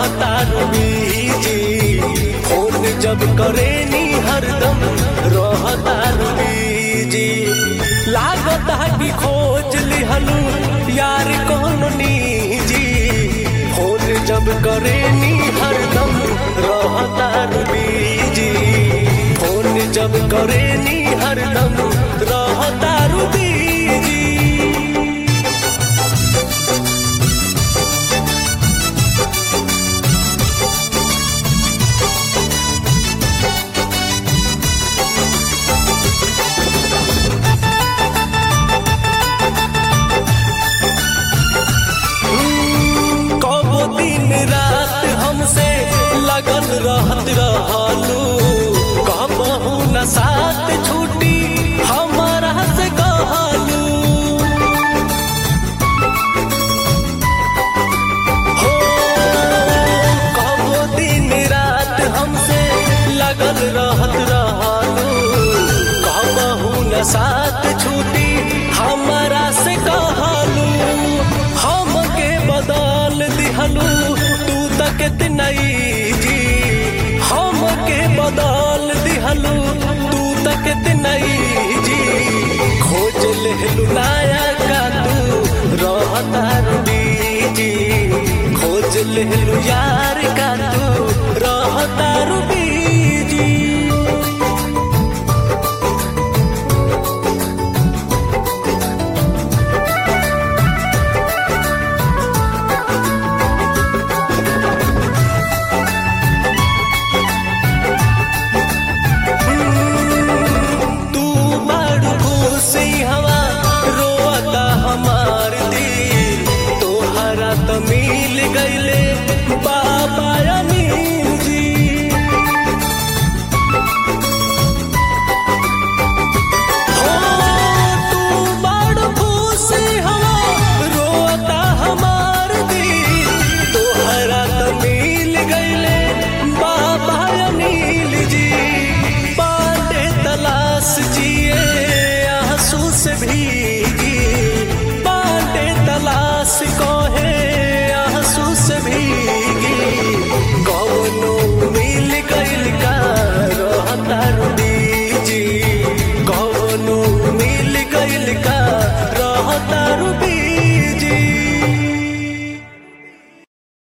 रहता busy phone जब करे नी हरदम रहता बीजी लागता कि खोज लिहलू यार कौन निजी फोन जब करे नी हरदम रहता बीजी फोन जब करे नी हरदम रहता बीजी कबो दिन रात हमसे लगन रहत रहलू कबहू न साथ छूटी हमारा से कहलू हो कबो दिन रात हमसे लगन रहत रहलू कबहू न साथ छूटी हमारा से कहलू हमके बदल दिहलू तू तक नहीं जी हमके बदल दिहलू तू तक नहीं जी खोज लेहलू नया का तू रहता जी खोज लेहलू यार का तू रहता जी तू बड़ खुशी हवा रोता हमार दिल तोहरा त मिल गईले बाबा